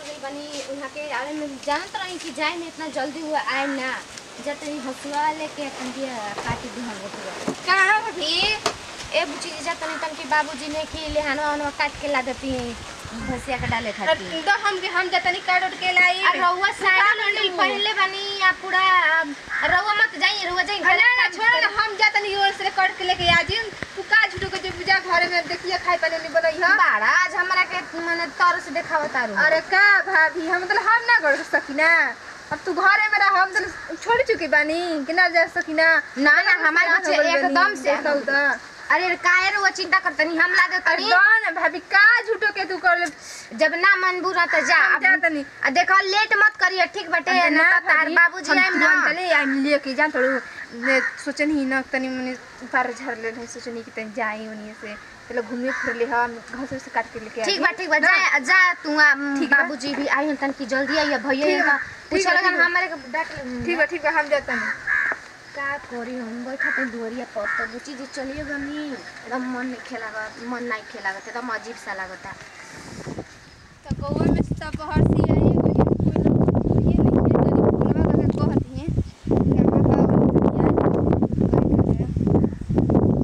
गई बनी वहाँ के आवे में जानत रही कि जाए में इतना जल्दी हुआ आए ना जब तनी हसुआ लेके तनी काटी दी हम लोग कहाँ भी ए बुची जी जा तनी तन के बाबूजी ने कि लेहानो अनो काट के ला देती भैंसिया के डाले खाती तो हम के हम जतनी काट उठ के लाई और रउआ साड़ी का लोनी करू? पहले बनी या पूरा रउआ मत जाइए रउआ जाइए अरे ना छोड़ ना हम जतनी ओर से काट के लेके आ जी तू का झूठो के जो पूजा घर में देखिए खाए पानी नहीं बनई है बाड़ा आज हमरा के माने तरस देखावा तारू अरे का भाभी हम मतलब हम ना कर सकी ना अब तू घरे में रह हम तो छोड़ चुकी बानी कि ना जा सकी ना ना ना हमारे बच्चे एकदम से देखौ तो अरे काहे रउआ चिंता करतनी हम ला अरे देतनी ना भाभी का झूठो के तू कर ले जब ना मन बुरा त जा हम अब जा तनी आ देखो लेट मत करिए ठीक बटे ना त तार बाबूजी आइम ना चले आइम लेके जान थोड़ू ने सोचन ही ना तनी मने पार झर ले नहीं सोचनी कि तनी जाई ओनी से चलो घूमे फिर ले हम घर से काट के लेके ठीक बा ठीक बा जा जा तू आ, ठीक बा। बाबूजी भी आई हन तन की जल्दी आई भैया ठीक बा, पूछ ठीक बा, लगन ठीक बा। हमारे के डाक ठीक है ठीक है हम जाते हैं का करी हम बैठा ते दुवरिया पर तो बुची जी चलिए गनी एकदम मन नहीं खेलागा मन नहीं खेलागा एकदम अजीब सा लागता तो कौवा में सब हरसी आई कोई कोई ये नहीं है तनी फुलवा का कहती है क्या बताओ यार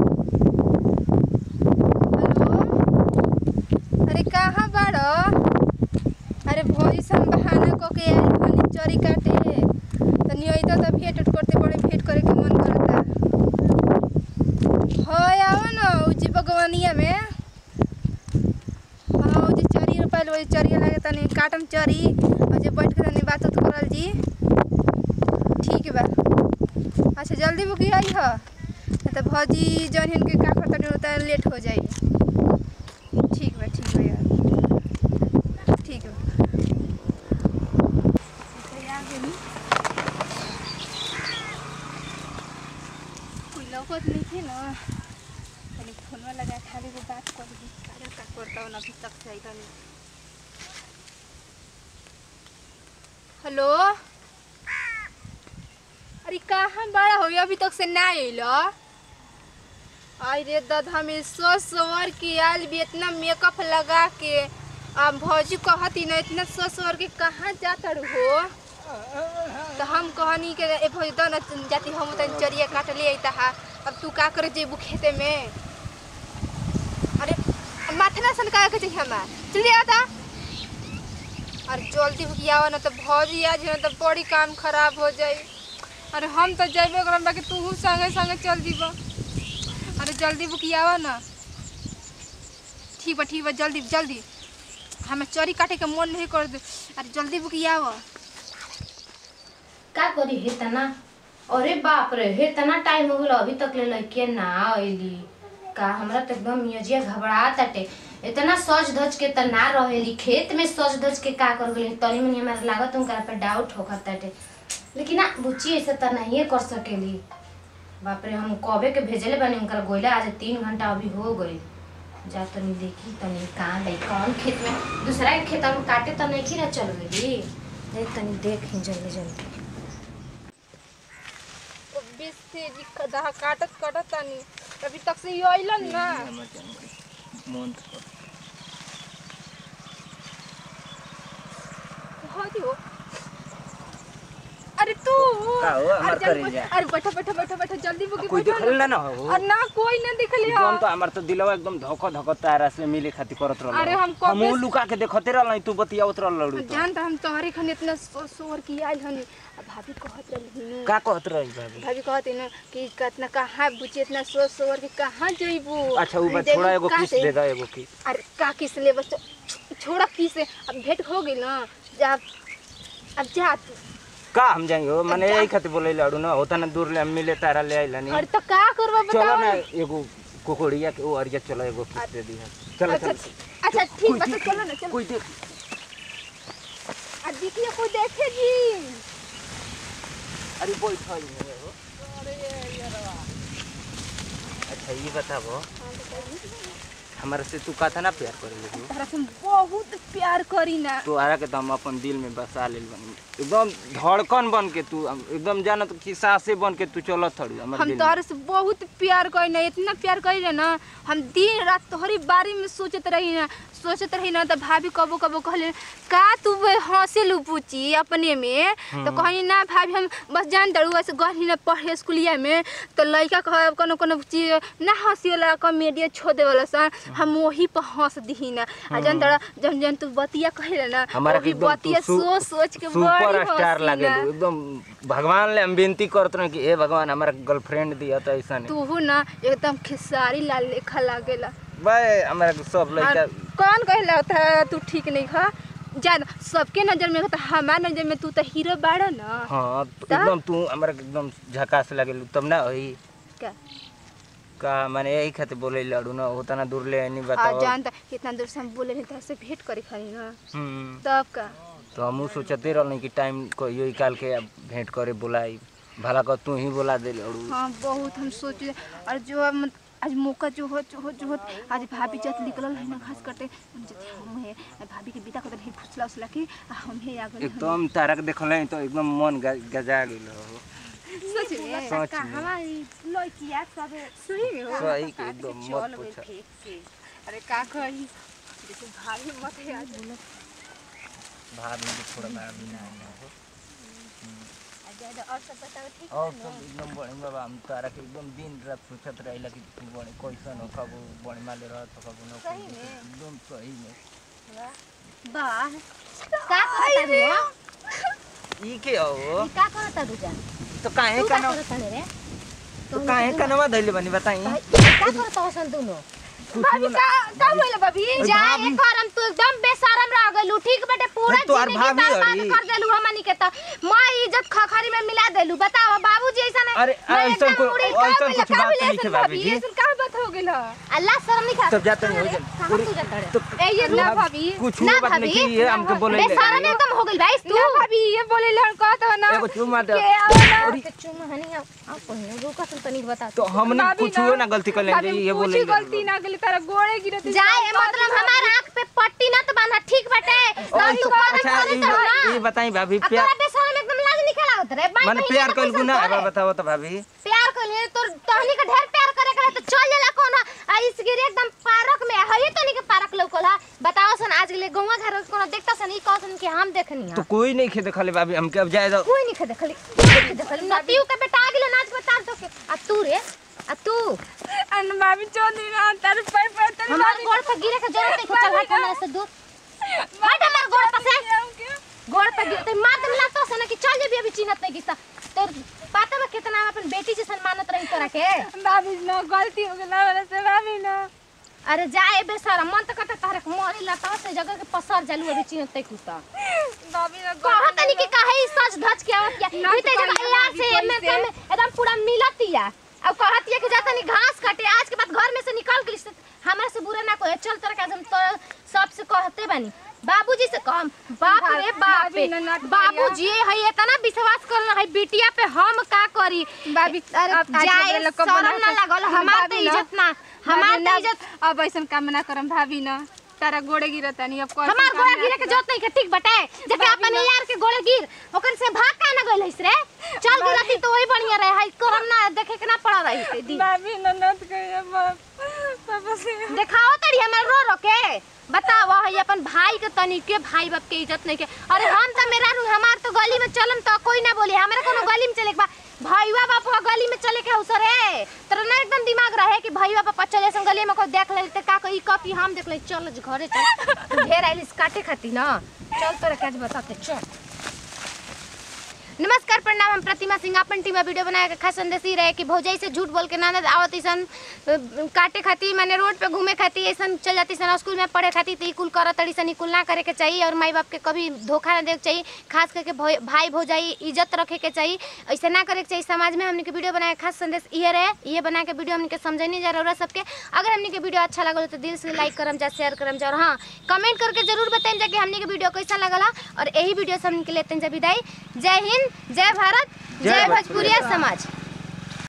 हेलो अरे कहाँ बाड़ो अरे भोजी से हम बहाना क के आइल हनी चरी काटे तनी अइतो त भेट उठ करते बड़े भेट करे के मन करता होय आओ न उजी बगवानिया में हाँ वो जे चरी रोपाइल वो जे चरी लगे तनी काटम चरी और जे बैठ के तनी बात उत करल जी ठीक बा अच्छा जल्दी बुकी आई ह नहीं तो भौजी जौन हिन के का करता नहीं होता लेट हो जाई ठीक बा ठीक बा यार ठीक बा तो आ गेली। कोई लौकत नहीं थे ना तनी फोनवा लगा खाली वो बात कर दी काजल का करता हूँ अभी तक से आई तनी हेलो अरे कहाँ बड़ा हो अभी तक से ना अइलो आई रे दादा में सो सवर के आयल भी इतना मेकअप लगा के आ भौजी कहती ना इतना सो सवर के कहाँ जाता हो तो हम कहनी के ए भौजी दो ना जाती हम तनी चरिया काट ले अइता हा अब तू का करे जेबू खेते में अरे माथे ना सनका के चाहिए हमार जल्दी आता अरे जल्दी भुकियावा ना तो भौजी आज ना तो बड़ी काम खराब हो जाई अरे हम तो जेबे करम बाकी तू संगे संगे चल जीबा अरे जल्दी बुकियावा ना ठीक बा ठीक बा जल्दी जल्दी हमें चोरी काटे के मन नहीं कर दे अरे जल्दी बुकियावा का करी हे तना अरे बाप रे हे तना टाइम हो गेल अभी तक ले लड़के ना आइली का हमरा तो एकदम मियजिया घबरा ताटे इतना सज धज के त ना रहेली खेत में सज धज के का कर गेली तनी मनी हमारा लागत उनका पे डाउट होकर ताटे लेकिन ना बुच्ची ऐसे त नहीं कर सकेली बाप रे हम कबे के भेजले बनी उनकर गोइला आज तीन घंटा अभी हो गई जा तनी देखी तनी कहाँ गई कौन खेत में दूसरा के खेत में काटे त नहीं ना चल गई देख तनी देख जल्दी जल्दी बीस से दहा काटत काटत तानी अभी तक से ये अइलन ना हदी हो अरे तू का हो, हमार अरे जल्दी करे जा। अरे बैठो बैठो बैठो बैठो जल्दी बुकी कोई बैठो देखल ना हो और ना कोई ना दिखली एकदम तो हमार तो दिलवा एकदम धक धक तारा से मिले खातिर करत रहल अरे हम कब हम लुका के देखते रहल तू बतियावत रहल लड़ू तो जान त हम तोहरे खन इतना सो- सोर की आइल हनी आ भाभी कहत रही का कहत रही भाभी भाभी कहत न कि कितना कहाँ बुझे इतना सोच सोर के कहाँ जइबू अच्छा उ बात देखू थोड़ा एगो का किस से- दे दे एगो किस अरे का किस ले बस छोड़ा किस अब भेंट हो गई ना जा अब जा तू। का हम जाएंगे हो माने जा। यही खातिर बोले लड़ू ना होता ना दूर ले हम मिले तारा ले आइला नहीं अरे तो का करबा चलो बताओ ना एगो कोकोड़िया के ओ अरिया चलो एगो किस दे दी चलो अच्छा चलो अच्छा ठीक बा तो चलो ना चलो कोई देख आ देखिए कोई देखे जी अरे बैठ ही नहीं हो अच्छा ये बताबो हमारे से तू कहता ना प्यार करे लगी तोहरा से हम बहुत प्यार करी ना तू आरा के तो हम अपन दिल में बसा लेल बनी एकदम धड़कन बन के तू हम एकदम जानत कि सांसे बन के तू चलत थड़ी हमर हम दिल में। तोहरे से बहुत प्यार करी ना इतना प्यार करी ना ना हम दिन रात तोहरी बारे में सोचत रही ना सोचत रही ना तो भाभी कबो कबो कहले का तू हंसे लू पूछी अपने में तो कहनी ना भाभी हम बस जान दड़ू ऐसे गढ़ी ना पढ़े स्कूलिया में तो लड़का कह कोनो कोनो चीज ना हंसी वाला कॉमेडिया छो दे वाला सा हम वही पर हंस दी ना आ जान दड़ा जन जन तू बतिया कहे ना हमारा के वही एकदम बतिया तू सोच सोच के सुपर बड़ी स्टार हंसी लागे ना। तू एकदम भगवान ले हम विनती करत रहे कि ए भगवान हमारा गर्लफ्रेंड दिया तो ऐसा नहीं तू ना एकदम खेसारी लाल लेखा लागेला भाई हमारा के सब लड़का और कौन कहला था तू ठीक नहीं खा जान सबके नजर में तो हमार नजर में तू तो हीरो बाड़ा ना हाँ तो ता? एकदम तू हमारा के एकदम झकास लगे तब ना होई क्या का माने यही खातिर बोले लड़ू ना होता ना दूर ले नहीं आ बताओ जान त कितना दूर से हम बोले नहीं था से भेंट करे खाली ना हम्म तब का तो हम सोचते रहनी कि टाइम को यो निकाल के अब भेंट करे बुलाई भला कर तू ही बुला दे लड़ू हाँ बहुत हम सोच और जो हम आज मौका जो हो जो हो जो हो आज भाभी जत निकलल है ना घास कटे हम जते हम है भाभी के बिता करते फुसला उसला के आ हम है आगे एकदम तारा के देखल है तो एकदम मन ग- गजा गेल हो सच में सच में हमारी लड़किया सब सही में हो सही के एकदम मत पूछ अरे का कही जैसे भाभी मत है आज भाभी के थोड़ा भाभी ना ना हो और सब बताओ ठीक और सब एकदम बड़े बाबा हम तारा के एकदम दिन रात सोचत रहिला कि तू बड़े कैसन हो कबो बड़े माले रहत हो कबो ना एकदम सही में वाह का करता रे ई के हो ई का करता तू जान तो काहे तू का कनो करता रे तो काहे कनवा धइले बनी बताई का करता हसन दोनों भाभी का का बोले भाभी जा एक करम तू एकदम बेशरम रह गइलू ठीक बटे पूरा नहीं, तोहार जिंदगी भाभी बर्बाद हरी। कर देलू हमनी के त मैं इज्जत खखरी में मिला देलू बताओ बाबूजी ऐसा नहीं अरे, ऐसन को- ऐसन कुछ बात नहीं है भाभी जी। ऐसन का बात हो गेल अल्लाह शर्म नहीं खा सब जाते नहीं हो जाए कहां तू जाता रे तो ए ये ना भाभी कुछ ना बात नहीं भाभी की ये हमके बोले बेशरम एकदम हो गइल भाई तू ना भाभी ये बोले लड़का तो ना एगो चुमा दे के आओ ना के चुम हनी आप पहिने रुका सुन तनी बता तो हमने भाभी कुछ ना- ना गलती कर लेंगे भाभी ये कुछ बोले गलती ना गेली तारा गोड़े गिरत जाए मतलब हमारा आंख पे पट्टी ना तो बांधा ठीक बटे तब तू करम अच्छा करे ये तो ना ये बताई भाभी अब प्यार तोरा बेशरम एकदम लाज निकल आवत रे बाई माने पहिले प्यार तो कइल कैसन गुना करे? अब बताओ तो भाभी प्यार कर लिए तो तहनी का ढेर प्यार करे करे तो चल जाला कोना आ इस गिरे एकदम पार्क में है ये तनी के पार्क लौकल है बताओ सन आज ले गौवा घर कोना देखता सन ई कहसन कि हम देखनी तो है कोई नहीं खे देखले भाभी हमके अब जाए दो कोई नहीं खे देखली कोई नहीं देखली नतियू के बेटा आ गेलो नाच बता तो के आ तू रे आ तू अन भाभी चोदी ना तारे पर पर तारे हमार गोड़ पे गिरे के जरूरत नहीं चल हट हमरा से दूर हट हमार गोड़ पे से गोड़ पे गिरते मार दम लातो से ना कि चल जेबी अभी चिन्हत नहीं किस्ता तो पता बा कितना हम अपन बेटी जैसन मानत रही तोरा के भाभी ना गलती हो गेला वाला से भाभी ना अरे जाए बेसारा मन तो कहता तारे के मरी लता से जगह के पसर जालू अभी चिन्हत नहीं कुता भाभी ना कहा तनी कि काहे ई सच धज के आवत या ना ई ते तो जब कहियो यार भाभी से में कैसे? में एकदम पूरा मिलतिया अब कहत ये कि जा तनी घास काटे आज के बाद घर में से निकल गेली से हमरा से बुरा ना कोई चल तोरा के हम तो सबसे कहते बानी बाबूजी से कम बाप रे बाप भाभी ना नाटक करिया। बाबूजी है इतना विश्वास कर है बिटिया पे हम का करी भाभी अरे अब आज जाए के बेला कब शरम बना ना के- लगल हमार तो भाभी ना- इज्जत ना हमार तो इज्जत अब ऐसा काम ना करम भाभी ना तारा गोड़े गिरत नहीं अब कोई हमार गोड़ा गिरे के जरूरत नहीं के ठीक बटे जब भाभी अपन ना- यार के गोड़े गिर ओकन से भाग का ना गइल हइस रे चल गिरती तो वही बढ़िया रहे है करम ना देखे के ना पड़ा रही थे दी भाभी ना नत कहिए बाप पापा से देखाओ तड़ी हमर रो रो के बताओ है अपन भाई के तनी के भाई बाप के इज्जत नहीं के अरे हम तो मेरा रू हमार तो गली में चलम तो कोई ना बोले हमरा कोनो गली में चले के बा भैया बापा गली में चले के अवसर है तोरा ना एकदम दिमाग रहे कि भैया बापा चले सन गली में कोई देख ले ते का कोई कॉपी हम देख ले चल घरे चल तू ढेर आइलिस काटे खाती ना चल तोरा काज बताते चल नमस्कार प्रणाम हम प्रतिमा सिंह अपन टीम वीडियो बनाए के खास संदेश ही रहे कि भौजाई से झूठ बोल के ना आवत ईसन काटे खाती माने रोड पे घूमे खाती ऐसन चल जाती सन स्कूल में पढ़े खाती तो ई कुल करत तड़ी सन ई कुल ना करे के चाहिए और माई बाप के कभी धोखा ना देके चाहिए खास करके भौ- भाई भौजाई इज्जत रखे के चाहिए ऐसे ना करे के चाहिए समाज में हमने के वीडियो बनाए के खास संदेश ये रहे ये बना के वीडियो हमने के समझने जा रहा सबके अगर हमने के वीडियो अच्छा लगल तो दिल से लाइक करम जा शेयर करम जा और हाँ कमेंट करके जरूर बताएं जा कि हमने के वीडियो कैसा लगला और यही वीडियो से हमने के लेते हैं जा विदाई जय हिंद जय भारत जय जय भोजपुरिया भोजपुरिया समाज